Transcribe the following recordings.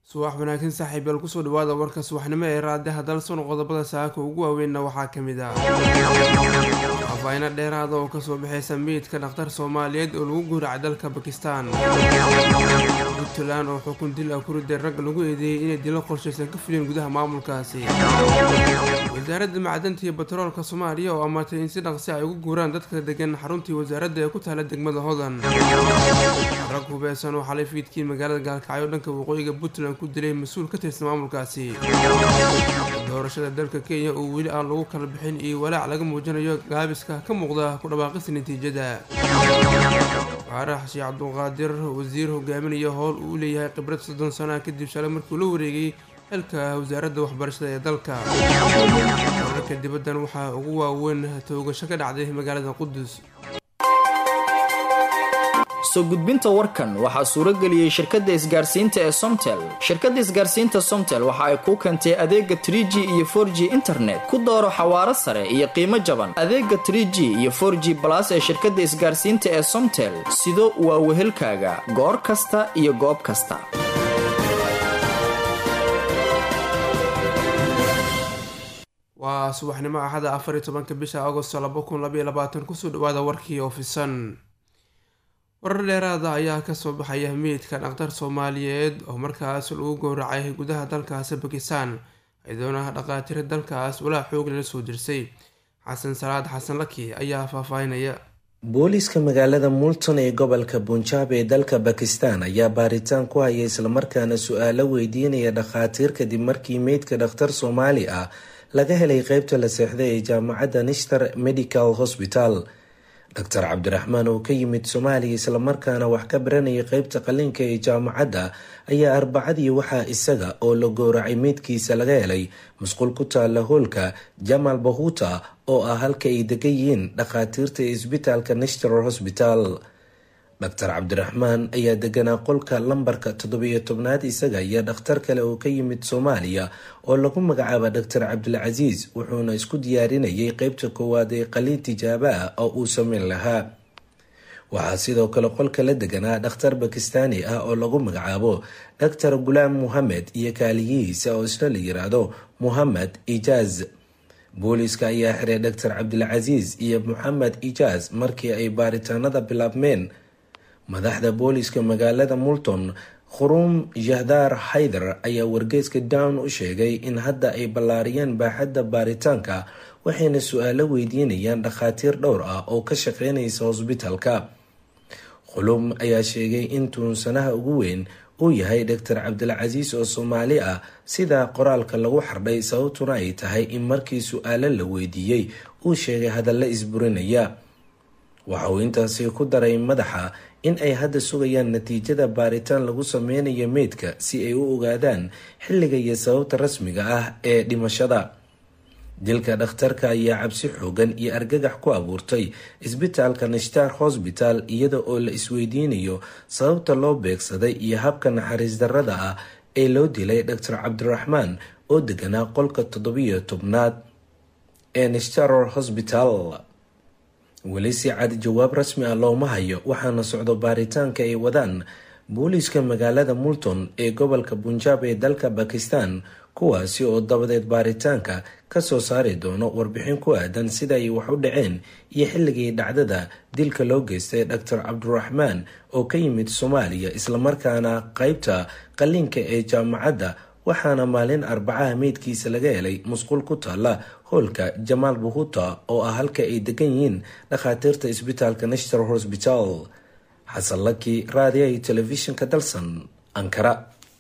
subax wanaagsan saaxiibayaal kusoo dhawaada warka subaxnimo ee raadiyaha dalsoon qodobada saaka ugu waaweynna waxaa ka mid ah afayno dheeraada oo kasoo baxaysa meydka dhakhtar soomaaliyeed oo lagu guuracay dalka bakistan puntland oo xukun dil ah ku riday rag lagu eedeeyey inay dilo qorshaysan ka fuliyeen gudaha maamulkaasi wasaaradda macdanta iyo batroolka soomaaliya oo amartay in si dhaqsi ay ugu guuraan dadka degan xaruntii wasaaradda ee ku taala degmada hodan rag hubeysan oo xalay fiidkii magaalada gaalkacyo dhanka waqooyiga puntland ku dilay mas-uul ka tirsan maamulkaasi doorashada dalka kenya oo weli aan lagu kala bixin iyo walaac laga muujinayo gaabiska ka muuqda ku dhawaaqista natiijada faarax sheekh cabdulqaadir wasiir hogaaminaya howl uu leeyahay khibrad soddon sana kadib shalay markuu la wareegay xilka wasaaradda waxbarashada ee dalka wararka dibaddan waxaa ugu waaweyn toogasho ka dhacday magaalada qudus soo gudbinta warkan waxaa suurageliyey shirkadda isgaarsiinta ee somtel shirkadda isgaarsiinta somtel waxa ay kuu keentay adeega trie g iyo for g internet ku dooro xawaaro sare iyo qiimo jaban adeega trie g iyo for g balas ee shirkadda isgaarsiinta ee somtel sido waa wehelkaaga goor kasta iyo goob kasta waa subaxnimo axada afar iyo tobanka bisha agosto laba kun labaiyo labaatan kusoo dhawaada warkii oofisan warar dheeraada ayaa kasoo baxaya meydka dhakhtar soomaaliyeed oo markaas lagu gowracay gudaha dalkaasi bakistan ciidoonaha dhaqaatiro dalkaas walaa xoog lala soo dirsay xasan salaad xasan laki ayaa faahfaahinaya booliiska magaalada multon ee gobolka bunjaab ee dalka bakistan ayaa baaritaan ku haya islamarkaana su-aalo weydiinaya dhakhaatiir kadib markii meydka dhakhtar soomaali ah laga helay qeybta la seexday ee jaamacadda nishtar medical hospital doctor cabdiraxmaan oo ka yimid soomaaliya islamarkaana wax ka baranayay qeybta qalinka ee jaamacadda ayaa arbacadii waxaa isaga oo la gooracay meydkiisa laga helay musqul ku taala hoolka jamal bahuta oo ah halka ay degan yihiin dhakhaatiirta ee isbitaalka national hosbital doctor cabdiraxmaan ayaa deganaa qolka lambarka toddobiyo tobnaad isaga iyo dhakhtar kale oo ka yimid soomaaliya oo lagu magacaaba doctor cabdilcasiis wuxuuna isku diyaarinayay qeybta koowaad ee qaliin tijaabo ah oo uu sameyn lahaa waxaa sidoo kale qolka la deganaa dhakhtar bakistaani ah oo lagu magacaabo doctor gulaam muhamed iyo kaaliyihiisa oo isna la yiraahdo muhamed ijaaz booliiska ayaa xiray doctor cabdilcasiis iyo moxamed ijaaz markii ay baaritaanada bilaabmeen madaxda booliiska magaalada multon khuruum jahdaar haydar ayaa wargeyska down u sheegay in hadda ay ballaariyeen baaxadda baaritaanka waxayna su-aalo weydiinayaan dhakhaatiir dhowr ah oo ka shaqeynaysa hosbitalka khuluum ayaa sheegay in tuunsanaha ugu weyn uu yahay doctor cabdilcasiis oo soomaali ah sida qoraalka lagu xardhay sababtuna ay tahay in markii su-aalo la weydiiyey uu sheegay hadalla isburinaya waxa uu intaasi ku daray madaxa in ay hadda sugayaan natiijada baaritaan lagu sameynayo meydka si ay u ogaadaan xilliga iyo sababta rasmiga ah ee dhimashada dilka dhakhtarka ayaa cabsi xoogan iyo argagax ku abuurtay isbitaalka nashtar hosbital iyada oo la isweydiinayo sababta loo beegsaday iyo habka naxariis darrada ah ee loo dilay doctor cabdiraxmaan oo deganaa qolka toddobiyo tobnaad ee nashtaror hosbital weli si cad jawaab rasmi ah looma hayo waxaana socdo baaritaanka ay wadaan booliiska magaalada multon ee gobolka bunjaab ee dalka bakistan kuwaasi oo dabadeed baaritaanka kasoo saari doono warbixin ku aadan sida ay wax u dhaceen iyo xilligii dhacdada dilka loo geystay doctor cabdiraxmaan oo ka yimid soomaaliya islamarkaana qeybta qalinka ee jaamacadda waxaana maalin arbacaha meydkiisa laga helay musqul ku taala hoolka jamaal buhuta oo ah halka ay degan yihiin dhakhaatiirta isbitaalka national hosbital xasan laki raadiyaha iyo telefishinka dalsan ankara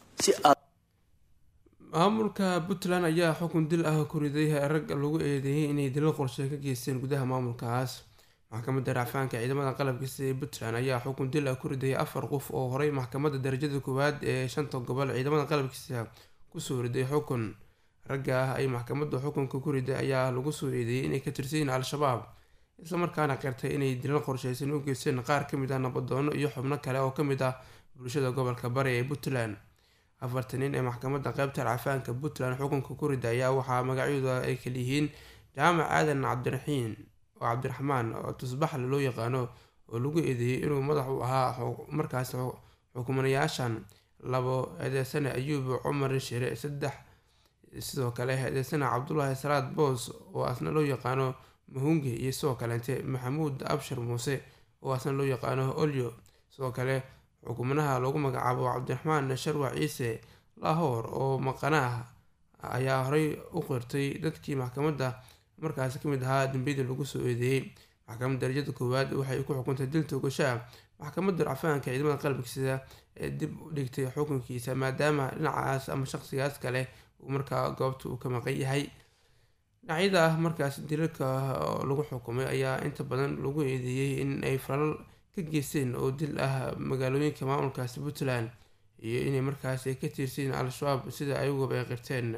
maamulka puntland ayaa xukun dil ah ku riday rag lagu eedeeyay inay dilo qorshe ka geysteen gudaha maamulkaas maxkamadda racfaanka ciidamada qalabkiisa ee puntland ayaa xukun dil ah ku riday afar qof oo horey maxkamadda darajada koowaad ee shanta gobol ciidamada qalabkiisa kusoo riday xukun ragga ah ay maxkamadda xukunka ku riday ayaa lagu soo eedeeyay inay ka tirsayiin al-shabaab islamarkaana qirtay inay dilal qorsheysan u geysteen qaar kamid ah nabadoono iyo xubno kale oo kamid ah bulshada gobolka bari ee puntland afartan nin ee maxkamadda qeybta racfaanka puntland xukunka ku rida ayaa waxaa magacyadooda ay kaliyihiin jaamac aadan cabdiraxiin oo cabdiraxmaan oo tusbaxle loo yaqaano oo lagu eedeeyey inuu madax u ahaa markaas xukumanayaashan labo eedeysane ayuub cumar shire saddex sidoo kale eedeysane cabdulaahi salaad boos oo asna loo yaqaano mahungi iyo sidoo kaleente maxamuud abshir muuse oo asna loo yaqaano olyo sidoo kale xukumanaha loogu magacaabo cabdiraxmaan sharwac ciise lahoor oo maqana ah ayaa horey u qirtay dadkii maxkamadda markaasi kamid ahaa dambiyadii lagu soo eedeeyey maxkamadda darajada koowaad waxay ku xukuntay dil toogashaa maxkamadda racfaanka ciidamada qalabka sida ee dib u dhigtay xukunkiisa maadaama dhinacaas ama shaqsigaas kale uu markaa goobta uu ka maqan yahay dhinacyada ah markaas dilalka lagu xukumay ayaa inta badan lagu eedeeyey in ay falal ka geysteen oo dil ah magaalooyinka maamulkaasi puntland iyo inay markaasi ka tiirsiin al-shabaab sida ayagooba ay qirteen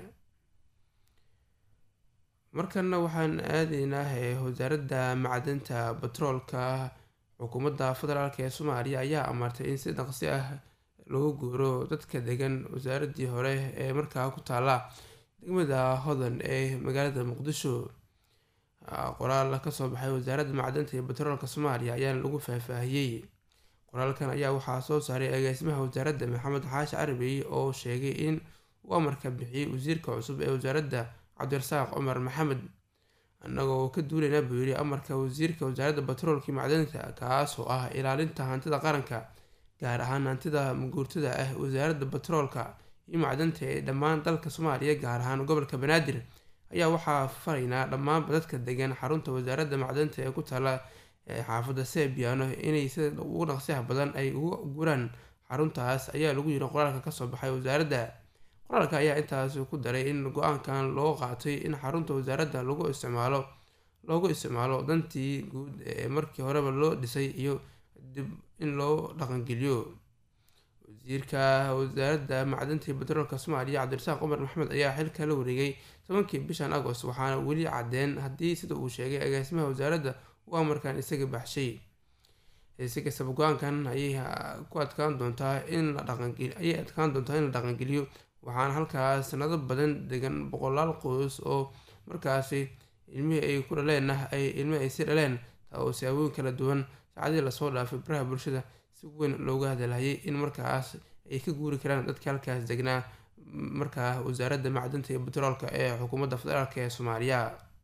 markana waxaan aadaynaa wasaaradda macdanta batroolka xukuumadda federaalk ee soomaaliya ayaa amartay in si dhaqsi ah lagu guuro dadka degan wasaaradii hore ee markaa ku taala degmada hodan ee magaalada muqdisho qoraal kasoo baxay wasaaradda macdanta iyo batroolka soomaaliya ayaana lagu faahfaahiyey qoraalkan ayaa waxaa soo saaray agaasimaha wasaaradda maxamed xaashi carabi oo sheegay in uu amarka bixiyey wasiirka cusub ee wasaaradda cabdirasaaq cumar maxamed annagoo ka duulayna buu yidhi amarka wasiirka wasaaradda batroolka macdanta kaas oo ah ilaalinta hantida qaranka gaar ahaan hantida maguurtada ah wasaaradda batroolka iyo macdanta ee dhammaan dalka soomaaliya gaar ahaan gobolka banaadir ayaa waxaa faraynaa dhammaanba dadka degan xarunta wasaaradda macdanta ee ku taala xaafadda sebiano inay sida ugu dhaqsiyaha badan ay ugu guraan xaruntaas ayaa lagu yiri qoraalka kasoo baxay wasaaradda qoraalka ayaa intaas ku daray in go-aankan loo qaatay in xarunta wasaaradda lagu isticmaalo loogu isticmaalo dantii guud ee markii horeba loo dhisay iyo dib in loo dhaqangeliyo wasiirka wasaaradda macdanta iyo batroolka soomaaliya cabdirasaaq cumar maxamed ayaa xilka la wareegay tobankii bishan agost waxaana weli cadeen haddii sida uu sheegay agaasimaha wasaaradda uu amarkan isaga baxshay si kastaba go-aankan ayay ku adkaan doontaa in la dhaqangel ayay adkaan doontaa in la dhaqangeliyo waxaana halkaas sanado badan degan boqolaal qoys oo markaasi ilmihii ay ku dhaleen ay ilmihii ay si dhaleen taa oo siyaabooyin kala duwan saacadii lasoo dhaafay baraha bulshada si weyn looga hadalhayay in markaas ay ka guuri karaan dadka halkaas degnaa markaa wasaaradda macdanta iyo batroolka ee xukuumadda federaalk ee soomaaliya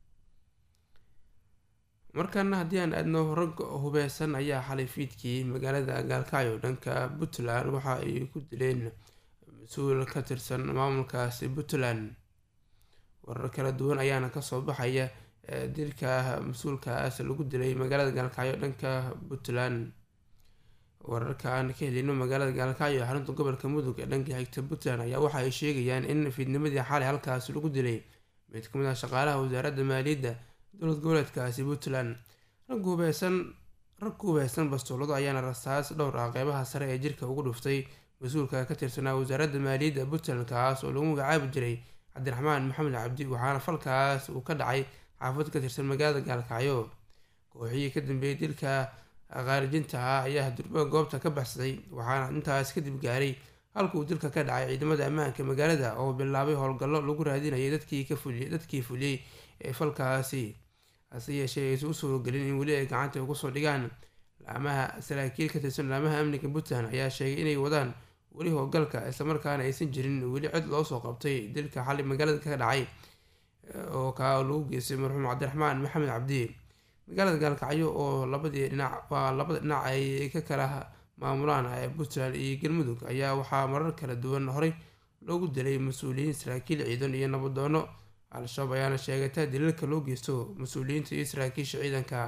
markana haddii aan aadno rag hubeysan ayaa xalay fiidkii magaalada gaalkacyo dhanka puntland waxa ay ku dileen mas-uul ka tirsan maamulkaasi puntland warar kala duwan ayaana kasoo baxaya dilka mas-uulkaas lagu dilay magaalada gaalkacyo dhanka puntland wararka aan ka helino magaalada gaalkacyo ee xarunta gobolka mudug ee dhanka xigta puntland ayaa waxa ay sheegayaan in fiidnimadii xalay halkaas lagu dilay mid kamid ah shaqaalaha wasaaradda maaliyadda dowlad goboleedkaasi puntland rag hubeysan rag ku hubeysan bastoolado ayaana rasaas dhowr ah qeybaha sare ee jirka ugu dhuftay mas-uulka ka tirsanaa wasaaradda maaliyadda puntland kaas oo lagu magacaabi jiray cabdiraxmaan maxamed cabdi waxaana falkaas uu ka dhacay xaafad ka tirsan magaalada gaalkacyo kooxihii ka dambeeyay dilka khaarijinta ah ayaa durba goobta ka baxsaday waxaana intaas kadib gaaray halka uu dilka ka dhacay ciidamada ammaanka magaalada oo bilaabay howlgallo lagu raadinayay dadkii ka fuliyay dadkii fuliyey ee falkaasi hase yeeshee aysan u suuragelin in weli ay gacanta ugu soo dhigaan laamaha saraakiil ka tirsan laamaha amniga puntland ayaa sheegay inay wadaan weli howlgalka islamarkaana aysan jirin weli cid loo soo qabtay dilka xali magaalada ka dhacay oo kaa lagu geystay marxuum cabdiraxmaan maxamed cabdi magaalada gaalkacyo oo labadii dhinac waa labada dhinac ay ka kala maamulaan ee puntland iyo galmudug ayaa waxaa marar kala duwan horey loogu dilay mas-uuliyiin saraakiil ciidan iyo nabadoono al-shabaab ayaana sheegatay daliilka loo geysto mas-uuliyiinta iyo saraakiisha ciidanka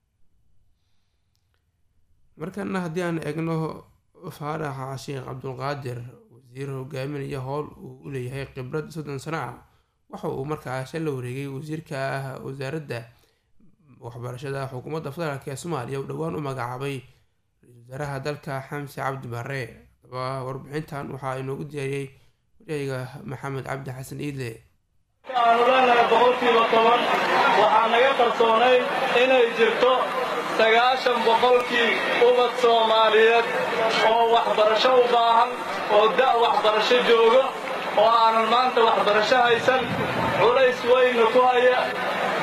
markana haddii aan eegno faaraxa sheekh cabdulqaadir wasiir hogaaminaya howl uu u leeyahay khibrad soddon sano ah waxa uu markaas la wareegay wasiirka wasaaradda waxbarashada xukuumadda federaalk ee soomaaliya uu dhowaan u magacaabay ra-isul wasaaraha dalka xamse cabdi bare adaba warbixintan waxaa inoogu diyaariyey waryayga maxamed cabdi xasan iidle aanu leenahay boqolkiiba toban waxaa naga qarsoonay inay jirto sagaashan boqolkii ubad soomaaliyeed oo waxbarasho u baahan oo da' waxbarasho joogo oo aanan maanta waxbarasho haysan culays weyna ku haya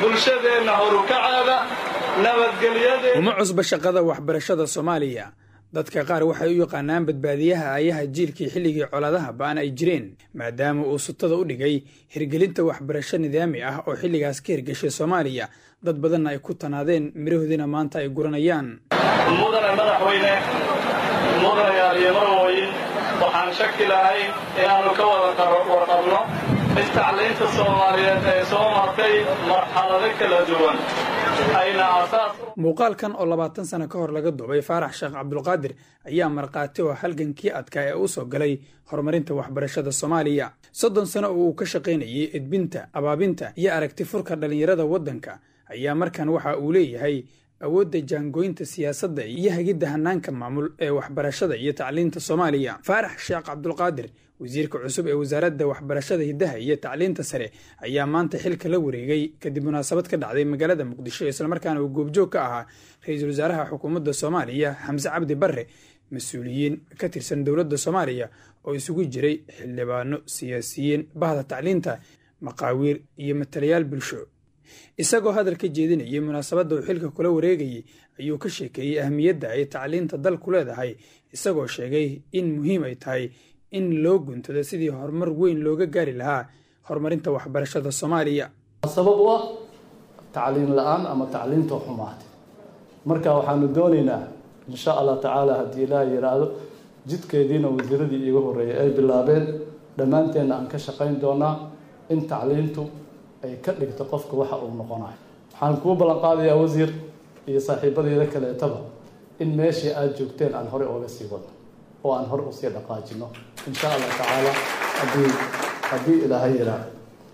bulshadeenna horukaceeda nabadgelyadeeda uma cusba shaqada waxbarashada soomaaliya dadka qaar waxay u yaqaanaan badbaadiyaha aayaha jiilkii xilligii colaadaha ba'an ay jireen maadaama uu sutada u dhigay hirgelinta waxbarasho nidaami ah oo xilligaas ka hirgeshay soomaaliya dad badanna ay ku tanaadeen mirahoodiina maanta ay guranayaan mudane madaxweyne mudanayaal iyo marwooyin waxaan shaki lahayn inaannu ka wada warqabno in tacliinta soomaaliyeed ay soo martay marxalado kala duwan ayna asaas muuqaalkan oo labaatan sano ka hor laga duubay faarax sheekh cabdulqaadir ayaa markhaati oo halgankii adkaa ee u soo galay horumarinta waxbarashada soomaaliya soddon sano oo uu ka shaqaynayay edbinta abaabinta iyo aragti furka dhallinyarada waddanka ayaa markan waxa uu leeyahay awoodda jaangooynta siyaasadda iyo hagidda hanaanka maamul ee waxbarashada iyo tacliinta soomaaliya faarax sheekh cabdulqaadir wasiirka cusub ee wasaaradda waxbarashada hiddaha iyo tacliinta sare ayaa maanta xilka la wareegay kadib munaasabad ka dhacday magaalada muqdisho islamarkaana uu goobjoog ka ahaa ra-iisul wasaaraha xukuumadda soomaaliya xamse cabdi barre mas-uuliyiin ka tirsan dowladda soomaaliya oo isugu jiray xildhibaano siyaasiyiin bahda tacliinta maqaawiir iyo matalayaal bulsho isagoo hadal ka jeedinayay munaasabadda uu xilka kula wareegayay ayuu ka sheekeeyey ahmiyadda ay tacliinta dalku leedahay isagoo sheegay in muhiim ay tahay in loo guntado sidii horumar weyn looga gaari lahaa horumarinta waxbarashada soomaaliya sabab u ah tacliin la-aan ama tacliinta xumaatay marka waxaanu doonaynaa insha allah tacaala haddii ilaah yidhaahdo jidkeediina wasiiradii iiga horreeyay ay bilaabeen dhammaanteenna aan ka shaqayn doonaa in tacliintu ay ka dhigto qofka waxa uu noqonayo waxaan kuu ballan qaadayaa wasiir iyo saaxiibadeeda kaleetaba in meeshii aada joogteen aan horey ooga sii wadno oo aan hore usii dhaqaajino insha allah tacaala haddii haddii ilaahay yidhaahdo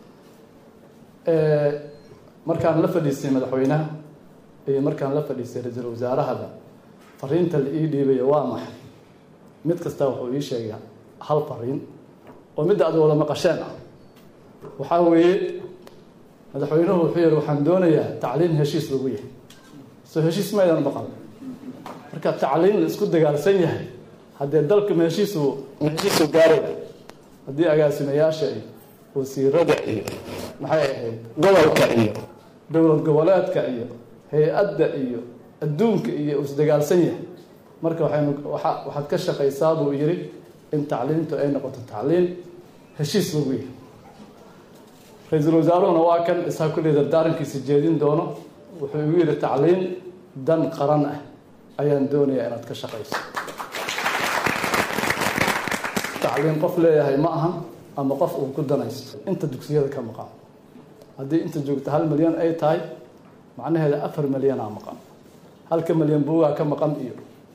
markaan la fadhiistay madaxweynaha iyo markaan la fadhiistay ra-iisul wasaarahaba fariinta la ii dhiibayo waa maxay mid kasta wuxuu ii sheegay hal fariin oo midda aad wada maqasheen ah waxaa weeye madaxweynuhu wuxuu yihi waxaan doonayaa tacliin heshiis lagu yahay soo heshiis maydan maqan marka tacliin la isku dagaalsan yahay haddee dalka ma heshiisu ma heshiisu gaaraya haddii agaasimayaasha iyo wasiirada iyo maxay ahayd gobolka iyo dowlad goboleedka iyo hay-adda iyo adduunka iyo isdagaalsan yahay marka waxaynu waa waxaad ka shaqaysaa buu yidhi in tacliintu ay noqoto tacliin heshiis lagu yahay ra-iisul wasaaruhuna waa kan isaa kulley dardaarankiisa jeedin doono wuxuu igu yidhi tacliin dan qaran ah ayaan doonayaa inaad ka shaqayso tacliin qof leeyahay ma ahan ama qof uu ku danaysto inta dugsiyada ka maqan haddii inta joogta hal milyan ay tahay macnaheeda afar milyanaa maqan halka milyan buugaa ka maqan iyo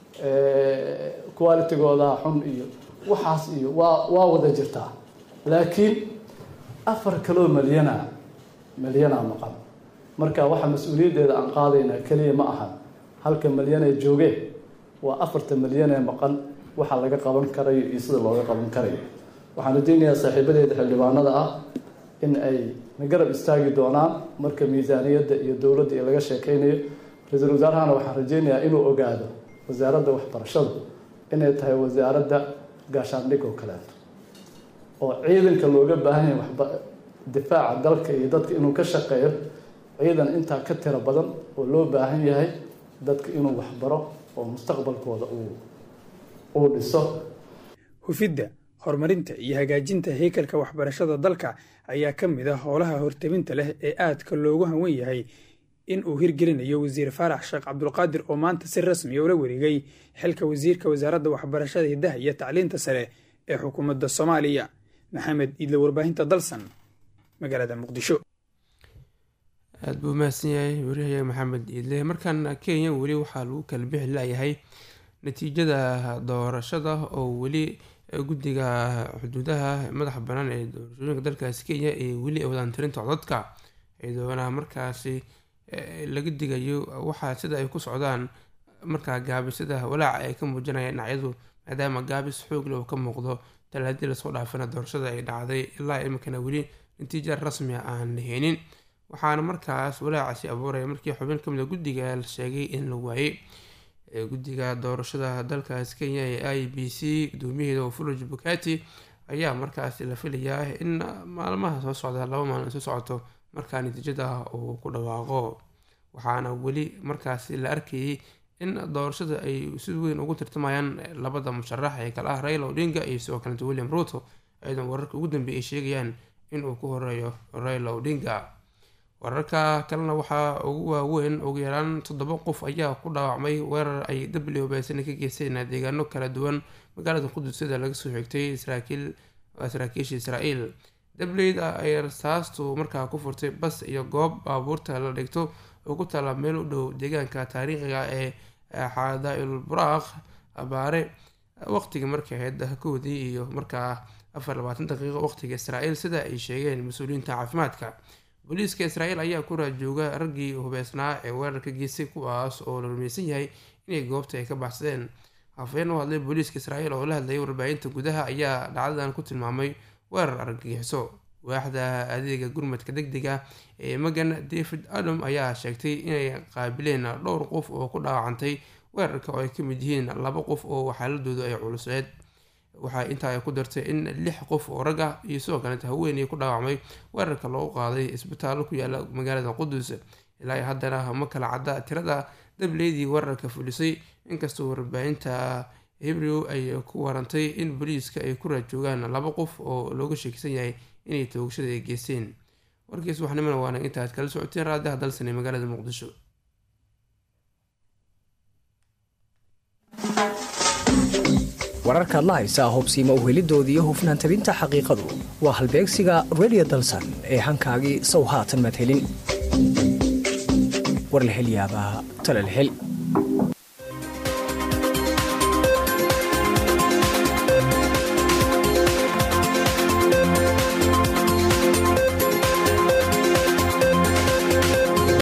qualitigoodaa xun iyo waxaas iyo waa waa wada jirtaa laakiin afar kaloo milyana milyanaa maqan marka waxa mas-uuliyaddeeda aan qaadaynaa keliya ma ahan halka milyan ee joogeen waa afarta milyan ee maqan waxa laga qaban karayo iyo sida looga qaban karayo waxaan rajaynayaa saaxiibadeeda xildhibaanada ah in ay na garab istaagi doonaan marka miisaaniyadda iyo dowladda iyo laga sheekeynayo ra-iisul wasaarahana waxaan rajaynayaa inuu ogaado wasaaradda waxbarashadu inay tahay wasaaradda gaashaandhig oo kaleeto oo ciidanka looga baahan yahay waxba difaaca dalka iyo dadka inuu ka shaqeeyo ciidan intaa ka tiro badan oo loo baahan yahay dadka inuu waxbaro oo mustaqbalkooda uu uu dhiso hufidda horumarinta iyo hagaajinta heykalka waxbarashada dalka ayaa ka mid ah howlaha hortabinta leh ee aadka loogu hanwen yahay in uu hirgelinayo wasiir faarax sheekh cabdulqaadir oo maanta si rasmiya ula wareegay xilka wasiirka wasaaradda waxbarashada hiddaha iyo tacliinta sare ee xukuumadda soomaaliya maxamed iidle warbaahinta dalsan magaalada muqdisho aada buu mahadsan yahay wariyahayaga maxamed iidle markan kenya weli waxaa lagu kala bixi layahay natiijada doorashada oo weli guddiga xuduudaha madaxa banaan ee doorashooyinka dalkaasi kenya ee weli ay wadaan tirinta codadka iyadoona markaasi laga digayo waxaa sida ay ku socdaan markaa gaabisada walaaca ay ka muujinayaan dhinacyadu maadaama gaabis xoogle oo ka muuqdo talaadii lasoo dhaafina doorashada ay dhacday ilaa iminkana weli natiija rasmi a aan la heenin waxaana markaas walaacaasi abuuraya markii xubin kamid a guddiga la sheegay in la waayey guddiga doorashada dalkaas kenya ee i b c gudoomiyaheeda fuloj bukati ayaa markaasi la filayaa in maalmaha soo socda laba maalin soo socoto markaa natiijada uu ku dhawaaqo waxaana weli markaasi la arkayay in doorashada ay si weyn ugu tirtamayaan labada musharax ee kale ah raila odinga iyo sidoo kaleta william ruto ayadan wararka ugu dambeeyay ay sheegayaan inuu ku horeeyo raila odinga wararka kalena waxaa ugu waaweyn ugu yaraan toddoba qof ayaa ku dhaawacmay weerar ay w beesana ka geysteen deegaano kala duwan magaalada qudusyada laga soo xigtay saraakiil saraakiisha israael dableyda ay rasaastu markaa ku furtay bas iyo goob baabuurta la dhigto oo ku taala meel u dhow deegaanka taariikhiga ee xadaa'il buraaq abaare waqtiga markay ahayd koodii iyo markaa afar labaatan daqiiqo waqtiga israael sida ay sheegeen mas-uuliyiinta caafimaadka booliiska israael ayaa ku raajooga raggii hubeysnaa ee weerarka geystay kuwaas oo la rumaysan yahay inay goobta ay ka baxsadeen hafeen u hadlay booliiska israael oo la hadlayay warbaahinta gudaha ayaa dhacdadan ku tilmaamay weerar argagixiso waaxda adeega gurmadka deg dega ee magan david adam ayaa sheegtay inay qaabileen dhowr qof oo ku dhaawacantay weerarka oo ay ka mid yihiin laba qof oo xaaladoodu ay culuseed waxaa intaa ay ku dartay in lix qof oo rag ah iyo sidoo kaleeta haweeney ku dhaawacmay weerarka loogu qaaday isbitaallo ku yaala magaalada qudus ilaa haddana ma kala cadda tirada dableydii weerarka fulisay inkastoo warbaahinta hebrew ay ku warantay in booliiska ay ku raajoogaan laba qof oo looga sheekisan yahay inay toogashada ay geysteen warkiis waxnimana waana intaad kala socoteen raadiha dalsan ee magaalada muqdisho wararkaad la haysaa hubsiima uhelidoodii hufnaan tabinta xaqiiqadu waa halbeegsiga redio dalsan ee hankaagii sow haatan maad helin war la hel yaabaa tala la hel